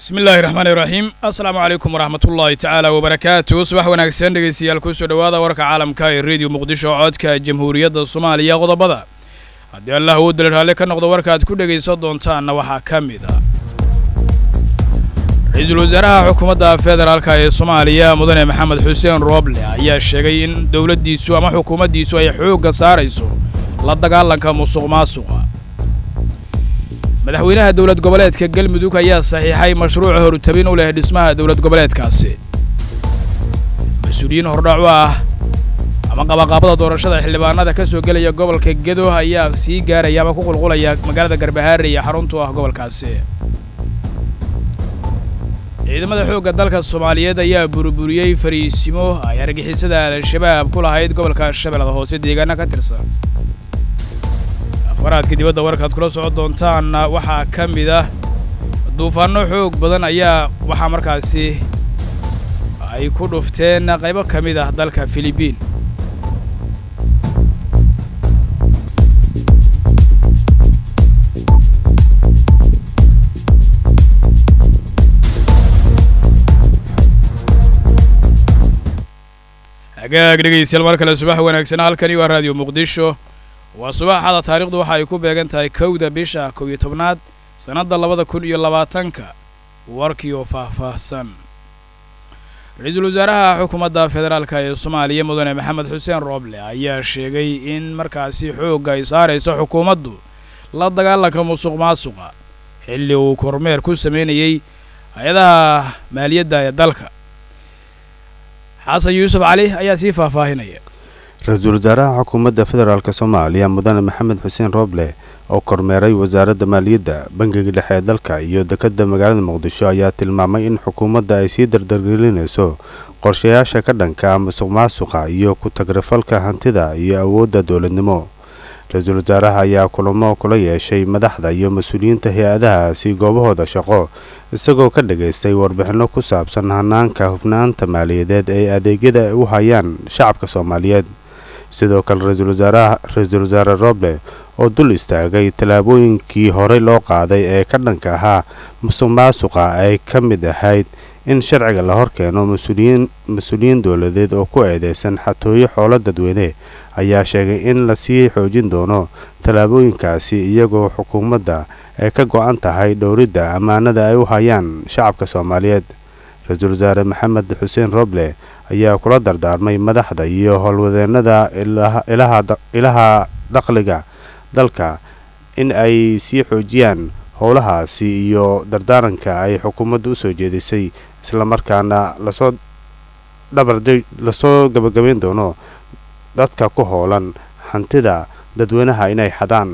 bismi illaahi raxmaani raxiim assalaamu calaykum waraxmatullaahi tacaala wabarakaatu subax wanaagsan dhegaystayaal kusoo dhowaada warka caalamka ee rediyo muqdisho codka jamhuuriyadda soomaaliya qodobada haddii allah uu dali raalli ka noqdo warkaaad ku dhegaysan doontaanna waxaa ka mid ah ra-iisul wasaaraha xukuumadda federaalka ee soomaaliya mudane maxamed xuseen rooble ayaa sheegay in dowladdiisu ama xukuumaddiisu ay xoogga saarayso la dagaalanka musuq maasuqa madaxweynaha dowlad goboleedka galmudug ayaa saxiixay mashruuca horutabin u leh dhismaha dowlad goboleedkaasi mas-uuliyiin hordhac u ah ama qabaqaabada doorashada xildhibaanada ka soo gelaya gobolka gedo ayaa sii gaaraya ama ku qulqulaya magaalada garbahaare iyo xaruntu ah gobolkaasi ciidamada xoogga dalka soomaaliyeed ayaa burburiyey fariisimo ay argixisada al-shabaab ku lahayd gobolka shabeellada hoose deegaana ka tirsan afaraadka dibadda warkaad kula socon doontaanna waxaa ka mid ah duufaanno xoog badan ayaa waxaa markaasi ay ku dhufteen qaybo ka mid ah dalka filibiin hagaag dhegaystayaal mar kale subax wanaagsan halkani waa raadiyo muqdisho waa subaxada taarikhdu waxa ay ku beegan tahay kowda bisha kow iyo tobnaad sannadda labada kun iyo labaatanka warkii oo faahfaahsan ra-iisul wasaaraha xukuumadda federaalka ee soomaaliya mudane maxamed xuseen rooble ayaa sheegay in markaasi xoogga ay saarayso xukuumaddu la dagaalanka musuq maasuqa xilli uu kormeer ku sameynayey hay-adaha maaliyadda ee dalka xasan yuusuf cali ayaa sii faahfaahinaya ra-iisul wasaaraha xukuumadda federaalk soomaaliya mudane maxamed xuseen rooble oo kormeeray wasaaradda maaliyadda bangiga dhexe ee dalka iyo dekedda magaalada muqdisho ayaa tilmaamay in xukuumadda ay sii dardargelinayso qorshayaasha ka dhanka musuq maasuqa iyo ku-tagrifalka hantida iyo awoodda dowladnimo ra-iisul wasaaraha ayaa kulamo kula yeeshay madaxda iyo mas-uuliyiinta hay-adahaasi goobahooda shaqo isagoo ka dhagaystay warbixinno ku saabsan hanaanka hufnaanta maaliyadeed ee adeegyada ay u hayaan shacabka soomaaliyeed sidoo kale ra-iisul wasaare roble oo dul istaagay tallaabooyinkii horey loo qaaday ee ka dhanka ahaa musuq maasuqa ay ka mid ahayd in sharciga la hor keeno mas-uuliyiin dowladeed oo ku eedeysan xatooyo xoolo dadweyne ayaa sheegay in lasii xoojin doono tallaabooyinkaasi iyagoo xukuumadda ay ka go-an tahay dhowridda ammaanada ay u hayaan shacabka soomaaliyeed ra-iisul wasaare maxamed xuseen roble ayaa kula dardaarmay madaxda iyo howlwadeennada ilaha dakhliga dalka in ay sii xoojiyaan howlahaasi iyo dardaaranka ay xukuumadda u soo jeedisay islamarkaana lasoo dhabarda lasoo gabagabayn doono dadka ku howlan hantida dadweynaha inay xadaan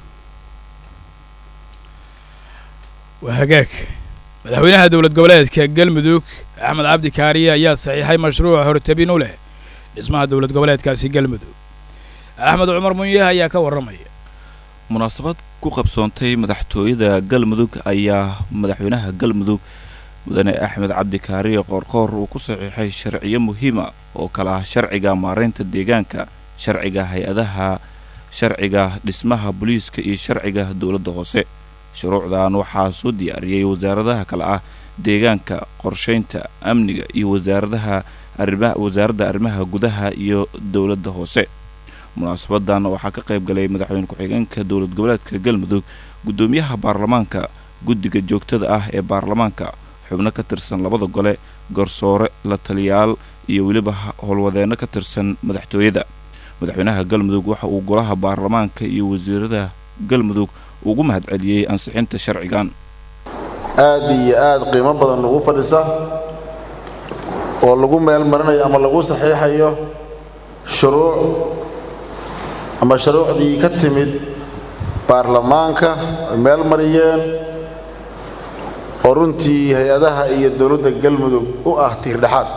waa hagaag madaxweynaha dowlad goboleedka galmudug axmed cabdi kaariye ayaa saxiixay mashruuca hortabin u leh dhismaha dowlad goboleedkaasi galmudug axmed cumar munye ayaa ka warramaya munaasabad ku qabsoontay madaxtooyada galmudug ayaa madaxweynaha galmudug mudane axmed cabdi kaariye qoorqoor uu ku saxiixay sharciyo muhiima oo kale ah sharciga maaraynta deegaanka sharciga hay-adaha sharciga dhismaha booliiska iyo sharciga dowladda hoose shuruucdan waxaa soo diyaariyey wasaaradaha kale ah deegaanka qorshaynta amniga iyo wasaaradaha arrimaha wasaaradda arrimaha gudaha iyo dowladda hoose munaasabadan waxaa ka qayb galay madaxweyne ku-xigeenka dowlad goboleedka galmudug guddoomiyaha baarlamaanka guddiga joogtada ah ee baarlamaanka xubno ka tirsan labada gole garsoore la taliyaal iyo weliba howlwadeenno ka tirsan madaxtooyada madaxweynaha galmudug waxa uu golaha baarlamaanka iyo wasiirada galmudug ugu mahadceliyey ansixinta sharcigan aada iyo aada qiimo badan ugu fadhisa oo lagu meel marinayo ama lagu saxiixayo shuruuc ama shuruucdii ka timid baarlamaanka ay meel mariyeen oo runtii hay-adaha iyo dowladda galmudug u ah tiirdhexaad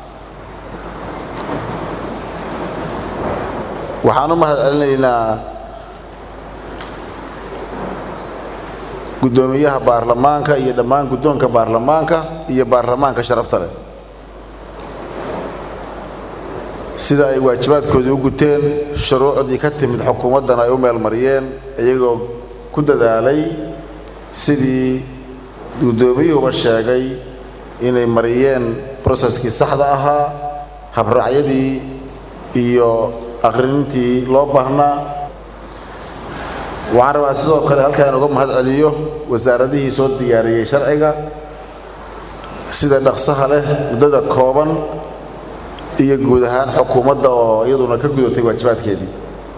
waxaan u mahad celinaynaa guddoomiyaha baarlamaanka iyo dhammaan guddoonka baarlamaanka iyo baarlamaanka sharafta leh sida ay waajibaadkoodii u guteen shuruucdii ka timid xukuumaddana ay u meelmariyeen iyagoo ku dadaalay sidii guddoomiyuhuba sheegay inay mariyeen broseskii saxda ahaa habraacyadii iyo akhrinintii loo baahnaa waxaan rabaa sidoo kale halkaan uga mahad celiyo wasaaradihii soo diyaariyey sharciga sida dhaqsaha leh muddada kooban iyo guud ahaan xukuumadda oo iyaduna ka gudatay waajibaadkeedii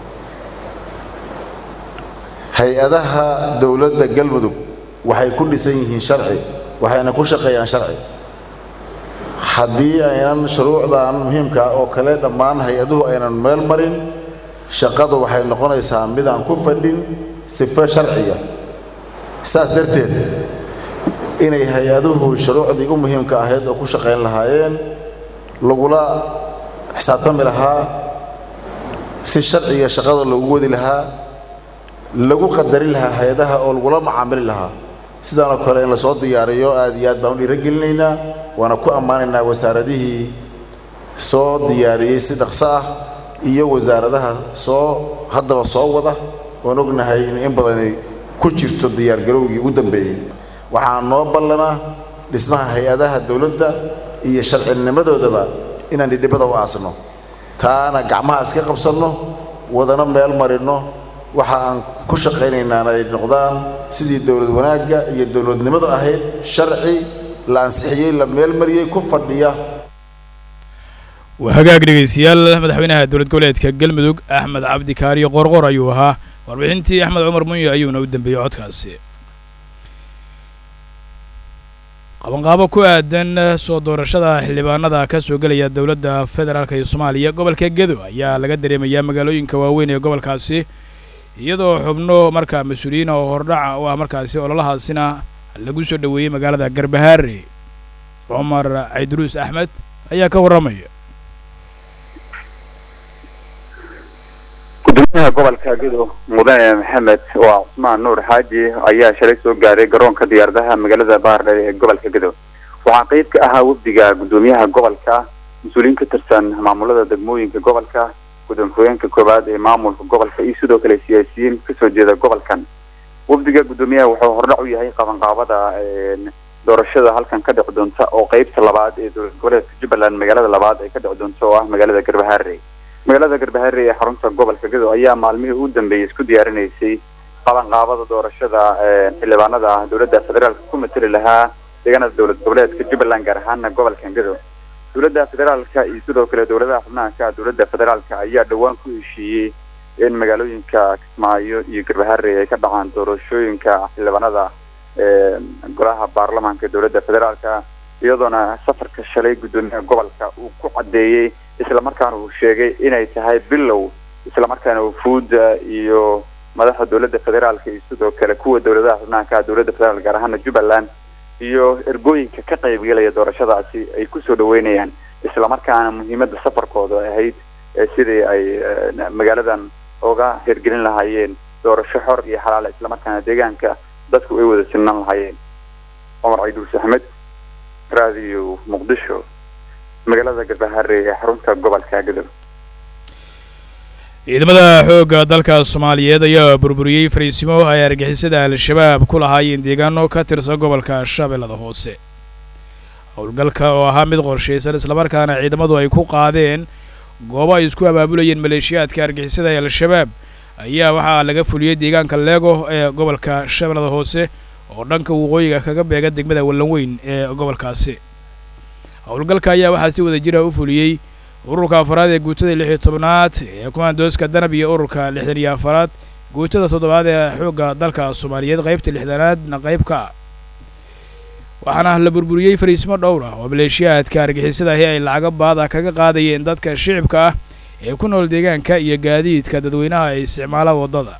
hay-adaha dowladda galmudug waxay ku dhisan yihiin sharci waxayna ku shaqeeyaan sharci haddii aynan shuruucdan muhiimka oo kale dhammaan hay-aduhu aynan meel marin shaqadu waxay noqonaysaa midaan ku fadhin sifo sharciya saas darteed inay hay-aduhu shuruucdii u muhiimka ahayd oo ku shaqayn lahaayeen lagula xisaabtami lahaa si sharciga shaqada loogu wadi lahaa lagu qadarin lahaa hay-adaha oo lagula macaamili lahaa sidaanoo kale in lasoo diyaariyo aad iyo aad baan u dhiirogelinaynaa waana ku ammaanaynaa wasaaradihii soo diyaariyey si dhaqso ah iyo wasaaradaha soo haddaba soo wada oon ognahay in in badanay ku jirto diyaargarowgii ugu dambeeyey waxaa noo ballanaa dhismaha hay-adaha dowladda iyo sharcinimadoodaba inaan dhidhibada u aasno taana gacmaha iska qabsanno wadana meel marinno waxa aan ku shaqaynaynaana ay noqdaan sidii dowlad wanaagga iyo dowladnimadu ahayd sharci la ansixiyey la meelmariyey ku fadhiya waa hagaag dhegaystayaal madaxweynaha dowlad goboleedka galmudug axmed cabdi kaariyo qorqor ayuu ahaa warbixintii axmed cumar munye ayuuna u dambeeyey codkaasi qabanqaabo ku aadan soo doorashada xildhibaanada ka soo gelaya dowladda federaalk ee soomaaliya gobolka gedo ayaa laga dareemayaa magaalooyinka waaweyn ee gobolkaasi iyadoo xubno markaa mas-uuliyiin oo hordhaca u ah markaasi ololahaasina lagu soo dhoweeyey magaalada garbahaare cumar cayduruus axmed ayaa ka warramaya gudoomiyaha gobolka gedo mudane maxamed waa cusmaan nuur xaaji ayaa shalay soo gaaray garoonka diyaaradaha magaalada baardhe ee gobolka gedo waxaa qeyb ka ahaa wafdiga gudoomiyaha gobolka mas-uuliyiin ka tirsan maamulada degmooyinka gobolka gudoomiye-hogeenka koowaad ee maamulka gobolka iyo sidoo kale siyaasiyiin kasoo jeeda gobolkan wafdiga gudoomiyaha wuxuu hordhac u yahay qabanqaabada doorashada halkan ka dhici doonta oo qeybta labaad ee dowlad goboleedka jubbaland magaalada labaad ay ka dhici doonta oo ah magaalada garbahaare magaalada garbahaare ee xarunta gobolka gedo ayaa maalmihii ugu dambeeyey isku diyaarinaysay qabanqaabada doorashada xildhibaanada dowladda federaalka ku mateli lahaa deegaanada dowlad goboleedka jubbaland gaar ahaana gobolkan gedo dowladda federaalka iyo sidoo kale dowladaha xubnaha ka dowladda federaalka ayaa dhowaan ku heshiiyey in magaalooyinka kismaayo iyo garbahaare ay ka dhacaan doorashooyinka xildhibaanada golaha baarlamaanka ee dowladda federaalka iyadoona safarka shalay guddoomiyaha gobolka uu ku caddeeyey islamarkaana uu sheegay inay tahay bilow islamarkaana wufuudda iyo madaxda dowladda federaalka iyo sidoo kale kuwa dowladaha xubnaha ka dowladda federaalka gaar ahaana jubbaland iyo ergooyinka ka qaybgelaya doorashadaasi ay kusoo dhaweynayaan islamarkaana muhiimadda safarkooda ahayd sidii ay magaaladan uga hirgelin lahaayeen doorasho xor iyo xalaala islamarkaana deegaanka dadku ay wada sinnan lahaayeen cumar cayduus axmed raadiyo muqdisho magaalada garbahaare ee xarunta gobolka gadow ciidamada xoogga dalka soomaaliyeed ayaa burburiyey fariisimo ay argixisada al-shabaab ku lahaayeen deegaano ka tirsan gobolka shabeellada hoose howlgalka oo ahaa mid qorshaysan islamarkaana ciidamadu ay ku qaadeen goobo ay isku abaabulayeen maleeshiyaadka argixisada ee al-shabaab ayaa waxaa laga fuliyey deegaanka leego ee gobolka shabeellada hoose oo dhanka waqooyiga kaga beega degmada wallanweyn ee gobolkaasi howlgalka ayaa waxaa si wada jira u fuliyey ururka afaraad ee guutada lix iyo tobnaad ee kumaandooska danab iyo ururka lixdan iyo afaraad guutada toddobaad ee xoogga dalka soomaaliyeed qaybta lixdanaadna qayb ka ah waxaana la burburiyey fariismo dhowr ah oo maleeshiyaadka argixisadahi ay lacago baada kaga qaadayeen dadka shicibka ah ee ku nool deegaanka iyo gaadiidka dadweynaha ay isticmaala waddada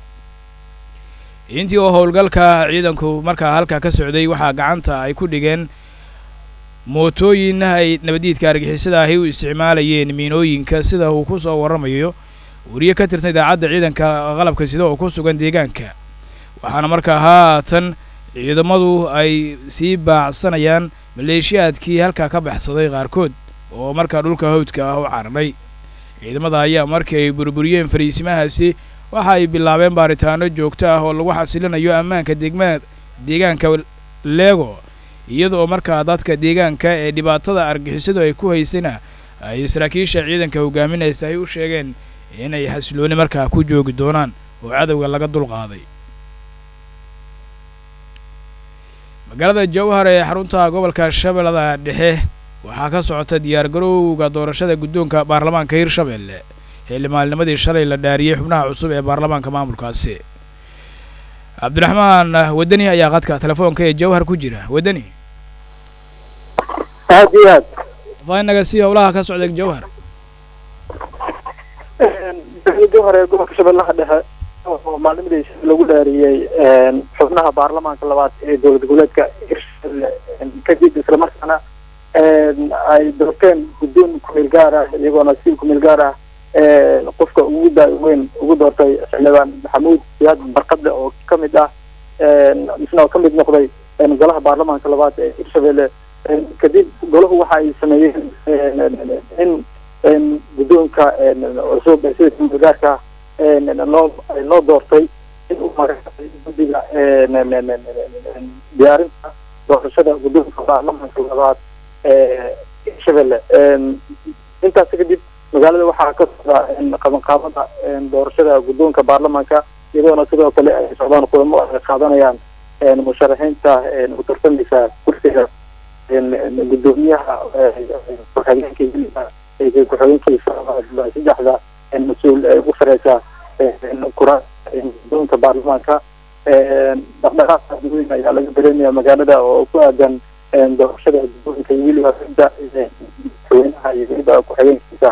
intii oo howlgalka ciidanku markaa halka ka socday waxaa gacanta ay ku dhigeen mootooyin ay nabadiidka argixisada ahi u isticmaalayeen miinooyinka sida uu ku soo warramayo wariye ka tirsan idaacadda ciidanka qalabka sida oo ku sugan deegaanka waxaana markaa haatan ciidamadu ay sii baacsanayaan maleeshiyaadkii halkaa ka baxsaday qaarkood oo markaa dhulka hawdka ah u cararay ciidamada ayaa markii ay burburiyeen fariisimahaasi waxa ay bilaabeen baaritaano joogto ah oo lagu xasilinayo ammaanka degma deegaanka leego iyada oo markaa dadka deegaanka ee dhibaatada argixisadu ay ku haysana ay saraakiisha ciidanka hogaaminaysa ay u sheegeen inay xasilooni markaa ku joogi doonaan oo cadowga laga dulqaaday magaalada jawhar ee xarunta gobolka shabeellada dhexe waxaa ka socota diyaargarowga doorashada guddoonka baarlamaanka hirshabeelle xilli maalnimadii shalay la dhaariyey xubnaha cusub ee baarlamaanka maamulkaasi cabdiraxmaan wadani ayaa qadka telefoonka ee jawhar ku jira wadani aad iyo aad fainaga si howlaha ka socda jawhar jawhar ee gobolka shabeellaha dhexe oo maalnimadii lagu dhaariyey xubnaha baarlamaanka labaad ee dowlad goboleedka hirshabelle kadib islamarkaana ay doorteen guddoon kumeel gaar ah iyagoona si kumeel gaar ah qofka ugu daaweyn ugu doortay xildhibaan maxamuud siyaad barkadle oo ka mid ah isna oo ka mid noqday golaha baarlamaanka labaad ee hirshabelle kadib golahu waxa ay sameeyeen in guddoonka cusub ee sida kumeel gaarka loo loo doortay in uu magacaabay guddiga diyaarinta doorashada guddoonka baarlamaanka labaad ee hirshabelle intaas kadib magaalada waxaa ka socda qabanqaabada doorashada guddoonka baarlamaanka iyadoona sidoo kale ay socdaan kulamo ay qaadanayaan musharaxiinta u tartamaysa kursiga guddoomiyaha ku-xigeenka ku-xigeenkiisa saddexda mas-uul ee ugu sareysa kura guddoonka baarlamaanka dhaqdhaqaaq weyn ayaa laga dareemaya magaalada oo ku aadan doorashada guddoonka iyo weliba cidda madaxweynaha iyo weliba ku-xigeenkiisa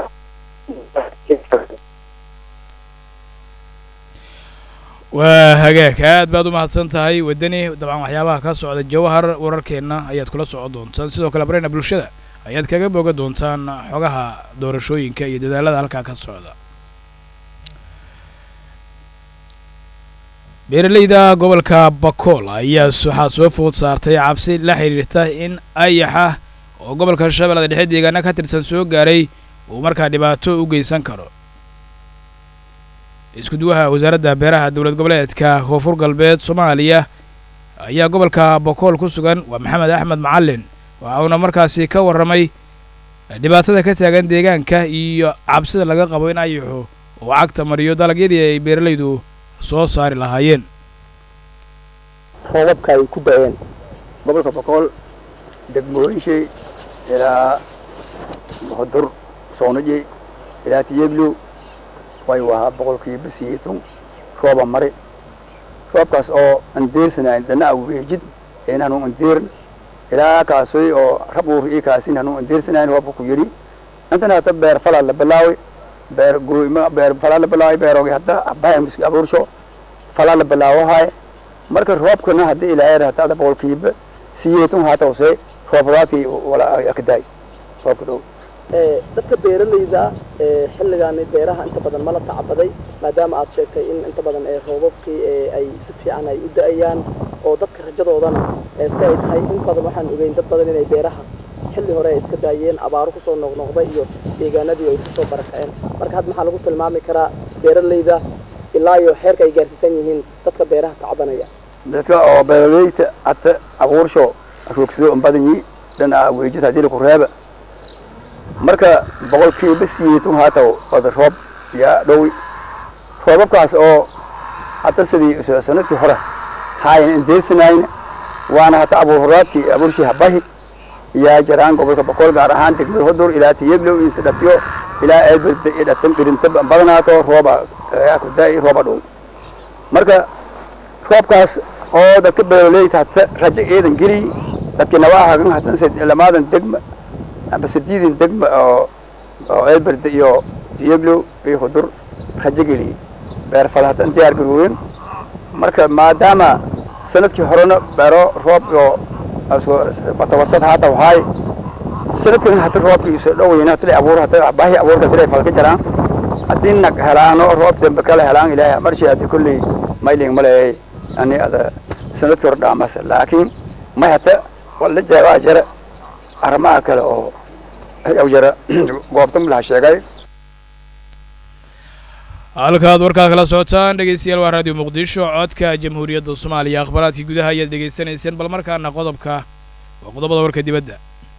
waa hagaag aad baad u mahadsan tahay wadani dabcan waxyaabaha ka socda jawhar wararkeenna ayaad kula socon doontaan sidoo kale bareyna bulshada ayaad kaga boga doontaan xogaha doorashooyinka iyo dadaalada halkaa ka socda beeraleyda gobolka bakool ayaa waxaa soo food saartay cabsi la xidhiirta in ayaxa oo gobolka shabeellada dhexe deegaana ka tirsan soo gaaray uu markaa dhibaato u geysan karo iskuduwaha wasaaradda beeraha dowlad goboleedka koonfur galbeed soomaaliya ayaa gobolka bakool ku sugan waa maxamed axmed macalin waxa uuna markaasi ka warramay dhibaatada ka taagan deegaanka iyo cabsida laga qabo in ayaxu uu cagta mariyo dalagyadii ay beeralaydu soo saari lahaayeen roobabka ay ku da-een gobolka boqol degmooyinshay ilaa hodur soonaje ilaa tiyeglo way wahaa boqolkiiba siyeetan rooba mare roobkaas oo andeersanayn dana aweejid een hanu andeerin ilaa kaasoy oo rabuur ii kaasin hanu andeersanayn roobka ku yidhi intana hata beer falaa la bilaaway beer gooyma beer falaa la bilaaway beeroogi hadda abahay miski abuursho falaa la bilaawahay marka roobkana haddii ilaahay hata ada boqolkiiba siyeetan haata hoose roobadaadkii wala akadaay roobka dhow dadka beeralayda xilligaani beeraha inta badan mala tacabaday maadaama aad sheegtay in inta badan roobabkii ay si fiican ay u da-ayaan oo dadka rajadoodana si ay tahay in badan waxaan ogeyn dad badan inay beeraha xilli hore ay iska daayeen abaaro kusoo noqnoqda iyo deegaanadii ay kusoo barakaceen marka hadda maxaa lagu tilmaami karaa beeralayda ilaa iyo xeerka ay gaarsiisan yihiin dadka beeraha tacabanaya dadka oo beeralayda hata abuursho roogsado un badan yi dhana weejid haddii laku reeba marka boqolkiiba siyeetun haata wada roob yaa dhowi roobabkaas oo hata sidii sanadkii hore haayan indeesanayna waana hata abuurhoraadkii abuurshii habahi yaa jaraan gobolka boqol gaar ahaan degmada hodur ilaa tiyeglow inta dhatiyo ilaa eedbada iyo dhatan dhirinta badanaato rooba kudaa rooba dhow marka roobkaas oo dadka beeraleyda hata rajo eedan geliy dadkii nabaa hagan hatan lamaadan degma amba sideedin degma oo oo eelberde iyo tiyeglow iyo hudur rajo geliyey beer fal hatan diyaar garooyen marka maadaama sanadkii horena beero roob oo batawasad haata wahaay sanadkan hata roobkii iso dhowayna hatile abuur hata baahi abuurka tile falka jaraan haddii nag helaano roob dambe kala helaan ilaahay marshi hadii kolley mayling maleeyay ani ada sanadkii hore dhaamasa laakiin may hata wala jeebaa jara arrimaha kale oo ayaw jara goobta malaha sheegay halkaad warkaa kala socotaan dhegeystayaal waa raadiyo muqdisho codka jamhuuriyadda soomaaliya akhbaaraadkii gudaha ayaad dhegaysanayseen bal markaana qodobka waa qodobada warka dibadda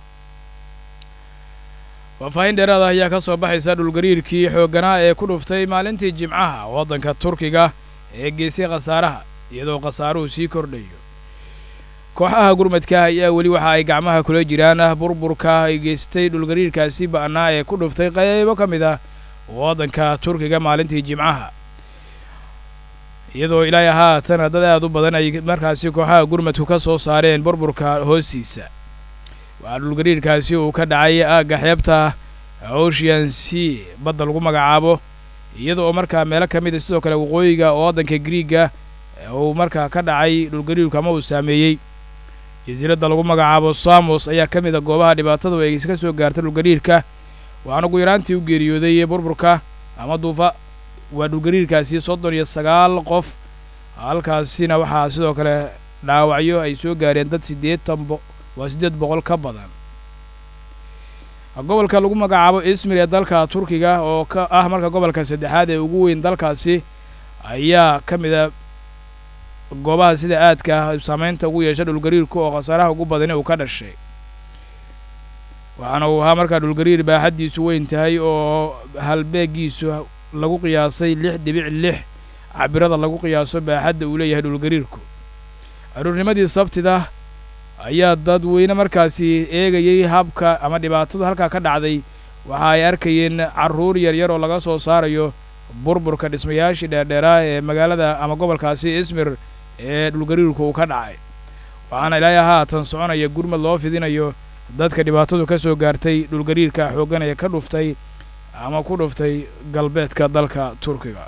faahfaahin dheeraada ayaa ka soo baxaysa dhulgariirkii xoogganaa ee ku dhuftay maalintii jimcaha waddanka turkiga ee geysay khasaaraha iyadoo khasaaruhu sii kordhayo kooxaha gurmadka ayaa weli waxa ay gacmaha kula jiraan burburka ay geystay dhulgariirkaasi ba'naa ee ku dhuftay qaybo ka mid ah waddanka turkiga maalintii jimcaha iyadoo ilaahay haatan dad aad u badan ay markaasi kooxaha gurmadku ka soo saareen burburka hoostiisa waxaa dhulgariirkaasi uu ka dhacay aagga xeebta ocean c badda lagu magacaabo iyada oo markaa meelo ka mid a sidoo kale waqooyiga oo waddanka griiga uu markaa ka dhacay dhulgariirku ama uu saameeyey jasiiradda lagu magacaabo samos ayaa ka mid a goobaha dhibaatadu ay ka soo gaartay dhulgariirka waxaana ugu yaraantii u geeriyooday burburka ama duufa waa dhulgariirkaasi soddon iyo sagaal qof halkaasina waxaa sidoo kale dhaawacyo ay soo gaareen dad siddeetan bo waa siddeed boqol ka badan gobolka lagu magacaabo ismir ee dalka turkiga oo ka ah marka gobolka saddexaad ee ugu weyn dalkaasi ayaa ka mid a goobaha sida aadka saamaynta ugu yeesha dhulgariirku oo khasaaraha ugu badani uu ka dhashay waxaana uu ahaa markaa dhulgariir baaxaddiisu weyn tahay oo halbeegiisu lagu qiyaasay lix dhibic lix cabirada lagu qiyaaso baaxadda uu leeyahay dhulgariirku aruurnimadii sabtida ayaa dadweyne markaasi eegayey habka ama dhibaatadu halkaa ka dhacday waxa ay arkayeen carruur yaryar oo laga soo saarayo burburka dhismayaashii dheerdheeraa ee magaalada ama gobolkaasi ismir ee dhulgariirku uu ka dhacay waxaana ilaahay haatan soconaya gurmad loo fidinayo dadka dhibaatadu ka soo gaartay dhulgariirka xooggan ee ka dhuftay ama ku dhuftay galbeedka dalka turkiga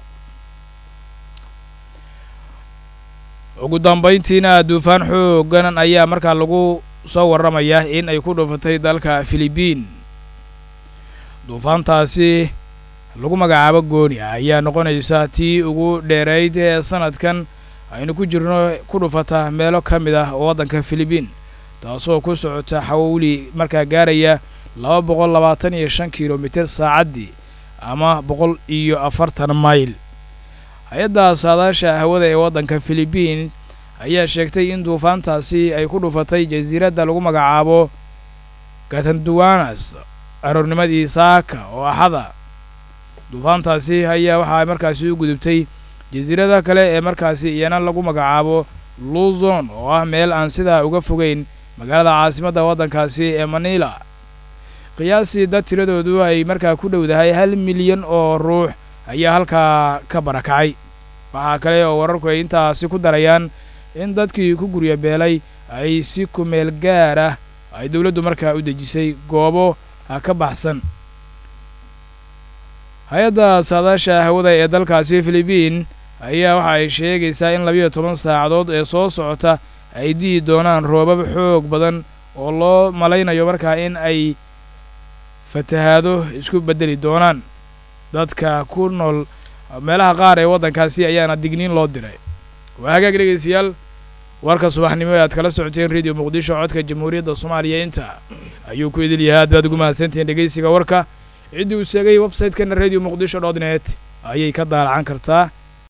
ugu dambayntiina duufaan xooggan ayaa markaa lagu soo warramaya in ay ku dhufatay dalka filibiin duufaantaasi lagu magacaabo gooni ayaa noqonaysa tii ugu dheerayd ee sanadkan aynu ku jirno ku dhufata meelo ka mid ah waddanka filibiin taasoo ku socota xawli markaa gaaraya laba boqol labaatan iyo shan kilomitir saacaddii ama boqol iyo afartan mayl hay-adda saadaasha hawada ee waddanka filibiin ayaa sheegtay in duufaantaasi ay ku dhufatay jasiiradda lagu magacaabo katanduwanas aroornimadii saaka oo axada duufaantaasi ayaa waxaa markaasi u gudubtay jasiirada kale ee markaasi iyana lagu magacaabo luzon oo ah meel aan sidaa uga fogeyn magaalada caasimadda waddankaasi ee manila qiyaasii dad tiradoodu ay markaa ku dhowdahay hal milyan oo ruux ayaa halkaa ka barakacay waxaa kale oo wararku ay intaasi ku darayaan in dadkii ku gurya beelay ay si kumeel gaar ah ay dowladdu markaa u dejisay goobo ka baxsan hay-adda saadaasha hawada ee dalkaasi filibiin ayaa waxa ay sheegaysaa in labiyo toban saacadood ee soo socota ay dihi doonaan roobab xoog badan oo loo malaynayo markaa in ay fatahaado isku beddeli doonaan dadka ku nool meelaha qaar ee waddankaasi ayaana digniin loo diray waa hagaag dhegaystayaal warka subaxnimo ee aad kala socoteen radio muqdisho codka jamhuuriyadda soomaaliya inta ayuu ku idil yahay aad baad ugu mahadsantihiin dhegaysiga warka ciddii uu sheegay websaytekana radio muqdisho dot net ayay ka daalacan kartaa